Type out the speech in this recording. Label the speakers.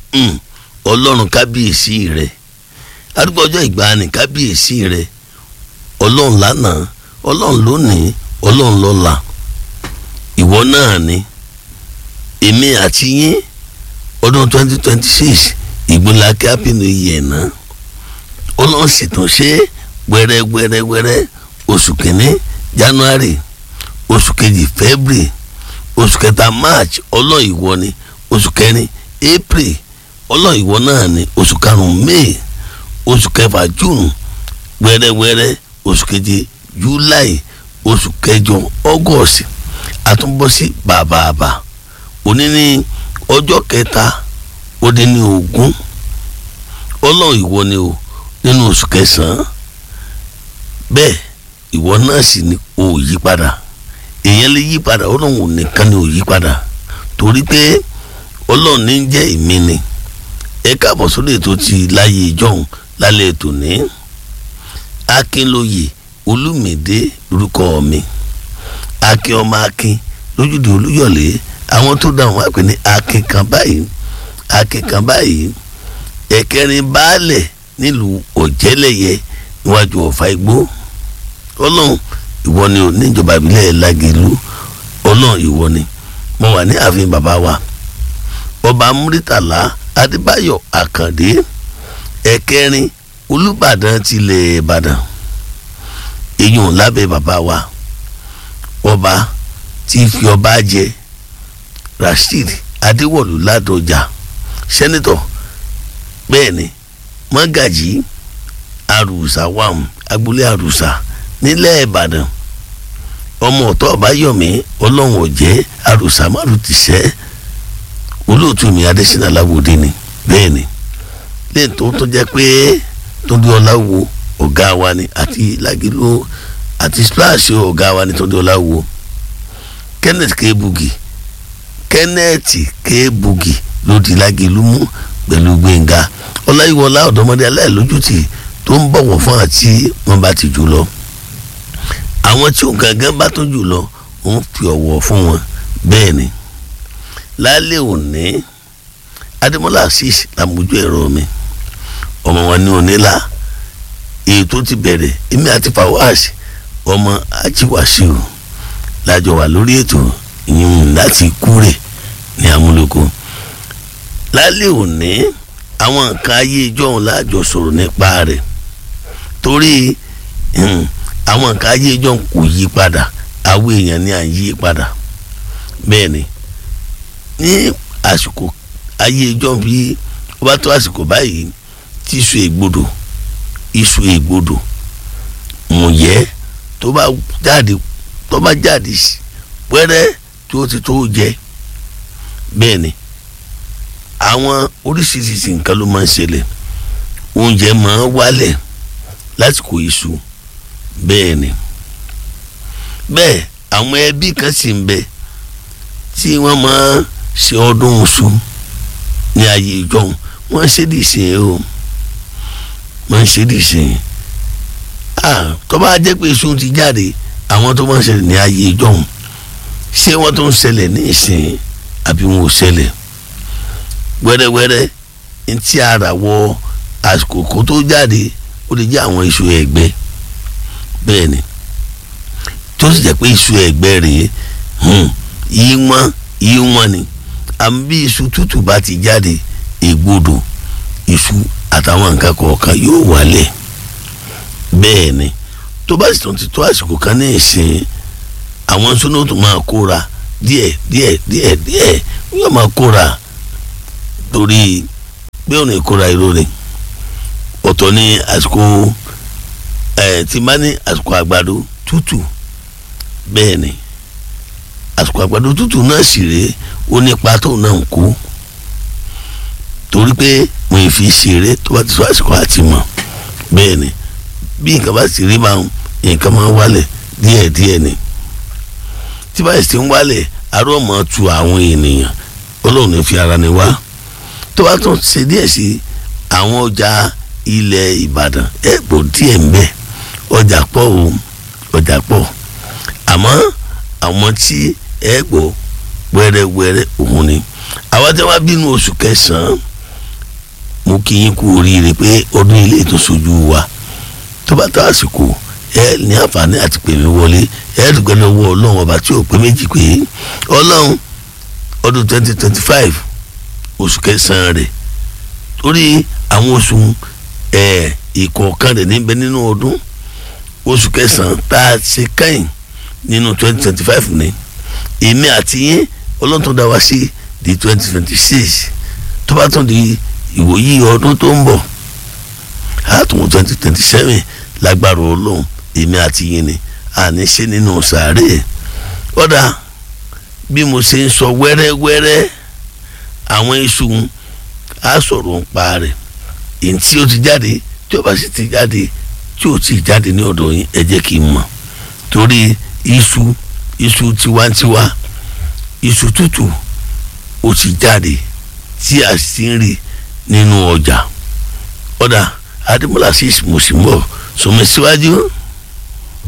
Speaker 1: mm, ọlọ́run kábíyèsí rẹ arúgbó ọjọ́ ìgbàanì kábíyèsí rẹ ọlọ́run lánàá ọlọ́run lónìí ọlọ́run lọ́la ìwọ náà ni èmi àti yín ọdún twenty twenty six ìgbìnlákẹ́ happy new year náà ọlọ́run sì tún ṣe wẹ́rẹ́wẹ́rẹ́wẹ́rẹ́ oṣù kìíní january oṣù kejì february oṣù kẹta march ọlọ́run ìwọ ni oṣù kẹrin april ọlọ́run ìwọ náà ni oṣù karùn-ún may oṣù kẹfà june wẹ́rẹ́wẹ́rẹ́ oṣù keje july oṣù kẹjọ august àtúnbọ̀sí bàbàbà òní ní ọjọ́ kẹta ó dín ní ogún ọlọ́run ìwọ ni o nínú oṣù kẹsàn-án bẹ́ẹ̀ ìwọ náà sì ni o ò yí padà èèyàn lè yí padà ọlọ́run nìkan ni ò yí padà torí pé ọlọ́run ní jẹ́ ìmí ni ẹ káàbọ̀ sórí ètò ti láyé ìjọhún lálẹ́ ètò ní akínlóye olùmìdé lórúkọ mi akin ọmọ akin lójúde olúyọ̀lé àwọn tó dáhùn wá pè ní akin kan báyìí akin kan báyìí ẹ̀kẹrin baálẹ̀ nílùú ọ̀jẹ́lẹ̀yẹ níwájú ọ̀fà igbó ọlọ́run ìwọ ni ò níjọba ìbílẹ̀ lágẹ̀lú ọlọ́run ìwọ ni mo wà ní ààfin bàbá wa ọba múrítàlá adébáyọ̀ àkàndé ẹ̀kẹrin olùbàdàn tilẹ̀ ìbàdàn èyàn lábẹ́ bàbá wa ọba tí fi ọba jẹ rasheed adéwọ̀lú ládọjà sẹ́nitọ̀ bẹ́ẹ̀ ni mọ́gàjì àrùsà wàm agboolé àrùsà nílẹ̀ ìbàdàn ọmọ ọ̀tọ́ ọ̀báyọ̀mí ọlọ́run ọ̀jẹ́ àrùsà márùn ti sẹ́ olóòtú mi adésínà láwòdì ni bẹ́ẹ̀ ni lẹ́yìn tó tó jẹ́ pé tóbi ọláwo ọ̀gá wa ni àti lagilo àti splash ọ̀gá wa ni tóbi ọláwo kenneth kebugi kenneth kebugi ló di lagilo mú pẹ̀lú gbẹ̀ngà ọláyíwọlá ọ̀dọ́mọdé aláìlójútì tó ń bọ̀wọ̀ fún àti wọn bá ti jù lọ àwọn tí òun gangan bá tó jù lọ òun fi ọ̀wọ̀ fún wọn bẹ́ẹ̀ ni lálẹ́ òní adémọ́lá asís làmójú ẹ̀rọ mi ọmọ wọn ní onílà èyí tó ti bẹ̀rẹ̀ èmi àti fawaz ọmọ ajiwasiu lájọ wà lórí ètò ìyún láti kúrè ní amúlòkó lálẹ́ òní àwọn nǹkan ayé ìjọ́hún láàjọ sọ̀rọ̀ nípa rẹ̀ torí àwọn nǹkan ayé ìjọ́hún kò yí padà àwọn èèyàn ní à ń yí padà bẹ́ẹ̀ ni ní àsìkò ayé ìjọ́hún bí ó bá tó àsìkò báyìí tí iṣu ègbodò iṣu ègbodò mùyẹ́ tó bá jáde tó bá jáde pẹ́rẹ́ tí ó ti tó jẹ bẹ́ẹ̀ ni àwọn oríṣiríṣi nǹkan ló máa ń ṣẹlẹ̀ oúnjẹ máa ń wálẹ̀ lásìkò iṣu bẹ́ẹ̀ ni bẹ́ẹ̀ àwọn ẹbí kan sì ń bẹ tí wọ́n máa ń ṣe ọdún iṣu ní ayé ìjọhún wọ́n ṣe dì sí i o wọ́n ṣe dì sí i ah tó bá jẹ́ pé iṣu ti jáde àwọn tó máa ń ṣẹlẹ̀ ní ayé ìjọhún ṣé wọ́n tó ń ṣẹlẹ̀ ní ìsìn àbí wọn ò ṣẹlẹ̀ wẹ́rẹ́wẹ́rẹ́ ntí ara wọ àsìkò kó tó jáde ó lè jẹ́ àwọn iṣu ẹ̀gbẹ́ bẹ́ẹ̀ ni tó sì jẹ́ pé iṣu ẹ̀gbẹ́ rèé yí wọ́n yí wọ́n ni àmì bí iṣu tútù bá ti jáde ègbodò iṣu àtàwọn nǹkan kọ̀ọ̀kan yóò wálẹ̀ bẹ́ẹ̀ ni tó bá sì tún ti tó àsìkò kan ní ìsìn àwọn sọ́nà tó máa kóra díẹ̀ díẹ̀ díẹ̀ díẹ̀ yóò máa kóra torí pé òun ìkóra irú ni ọ̀tọ̀ ní àsìkò ẹ̀ tí bá ní àsìkò àgbàdo tútù bẹ́ẹ̀ ni àsìkò àgbàdo tútù náà sì rèé ó nípa tó náà ń kú torí pé mo ì fi ṣeré tó bá ti sọ àsìkò àti mọ̀ bẹ́ẹ̀ ni bí nǹkan bá sì rí máa ń nǹkan máa ń wálẹ̀ díẹ̀díẹ̀ ni tí báyìí sì ń wálẹ̀ arọ́ mọ́ tu àwọn ènìyàn ọlọ́run ní fi ara ni wá tó bá tún ṣe díẹ̀ sí àwọn ọjà ilẹ̀ ìbàdàn ẹ̀pọ̀ díẹ̀ ń bẹ ọjà pọ̀ o ọjà pọ̀ àmọ́ àwọn tí ẹ̀pọ̀ wẹ́rẹ́wẹ́rẹ́ òun ni àwọn tí wọ́n bínú oṣù kẹsàn-án mo kí yín kú oríire pé ọdún ilé ìtúnṣojú wa tó bá tó àsìkò ẹ ní àǹfààní àti pè mí wọlé ẹ dùgbẹ́ lọ́wọ́ ọlọ́run ọba tí ò pé méjì pé ọlọ́run ọdún twenty twenty five oṣù kẹsàn-án rẹ̀ torí àwọn oṣù ẹ̀ ìkọ̀ọ̀kan rẹ̀ níbẹ̀ nínú ọdún oṣù kẹsàn-án tá a ṣe kẹ́yìn nínú twenty twenty five ni èmi àti yín ọlọ́run tó dá wa sí di twenty twenty six tó bá tún di ìwòyí ọdún tó ń bọ̀ àtúnwò twenty twenty seven lágbára ọlọ́run èmi àti yín ni àní ṣe nínú sàárè ọ̀dà bí mo ṣe ń sọ wẹ́rẹ́wẹ́rẹ́ àwọn iṣu á sọ̀rọ̀ ń pa rẹ̀ èyí tí ó ti jáde tí ó bá sì ti jáde tí ó ti jáde ní ọ̀dọ̀ yín ẹ jẹ́ kí n mọ̀ torí iṣu iṣu tiwantiwa iṣu tútù ó ti jáde tí a sì ń rí nínú ọjà ọ̀dà adémọlá sí mùsùlùmọ́ sọmọ síwájú.